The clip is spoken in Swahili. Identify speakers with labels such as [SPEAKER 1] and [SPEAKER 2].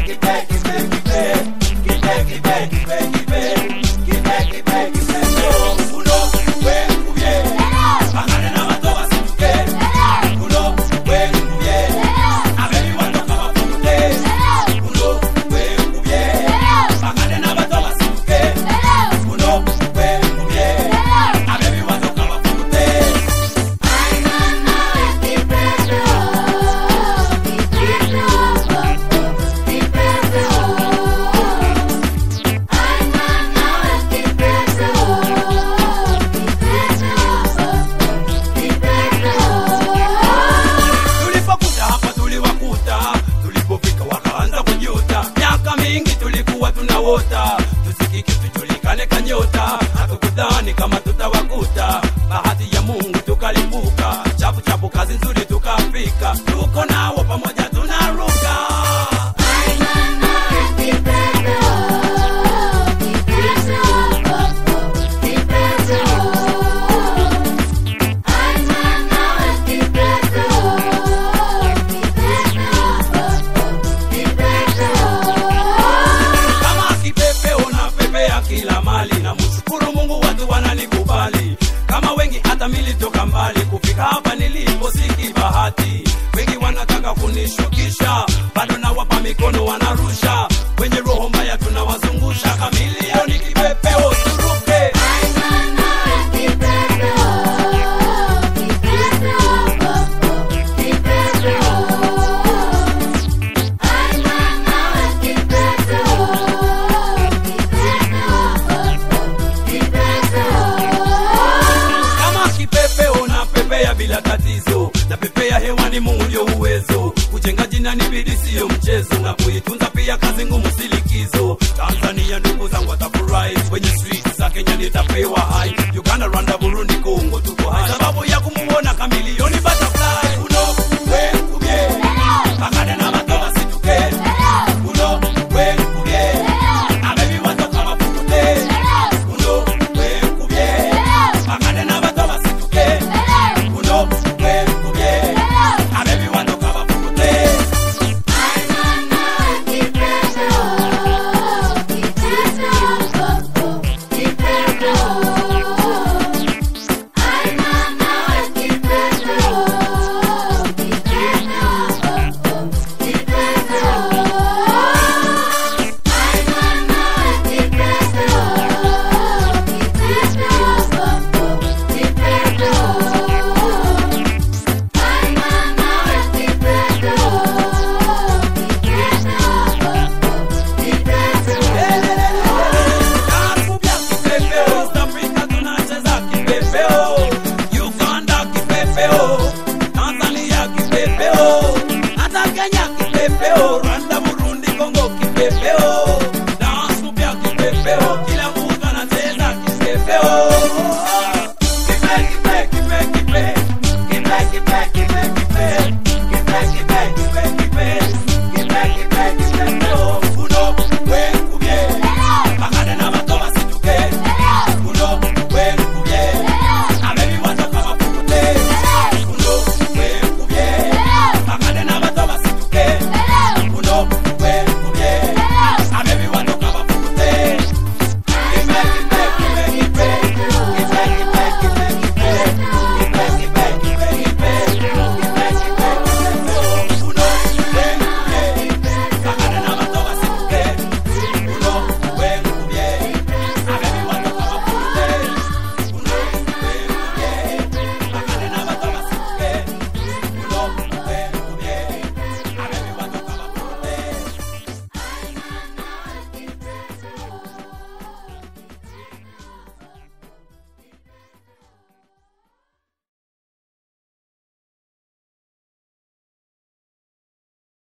[SPEAKER 1] tulipokuta hapa tuliwakuta tulipofika wakaanza kujuta miaka mingi tulikuwa tunawota tusikike tujulikane kanyota hatukudhani kama tutawakuta bahati ya mungu tukalipuka chapu chapu kazi nzuri tukafika tuko nawo pamoja tunaruka kama kipepe unapepea kila mali na mshukuru mungu watu wananikubali kama wengi hata militoka mbali kufika hapa nilipo siki bahati wengi wanataka kunishukisha bado nawapa mikono wanarusha wenye roho mbaya tunawazungusha kamilioni kipepeo turuke kama kipepe unapepea bila tatizo na pepea hewani mungu ndio uwezo kujenga jina ni bidi siyo mchezo na kuitunza pia kazi ngumu silikizo tanzania ndugu zangu watafurahi kwenye street za kenya nitapewa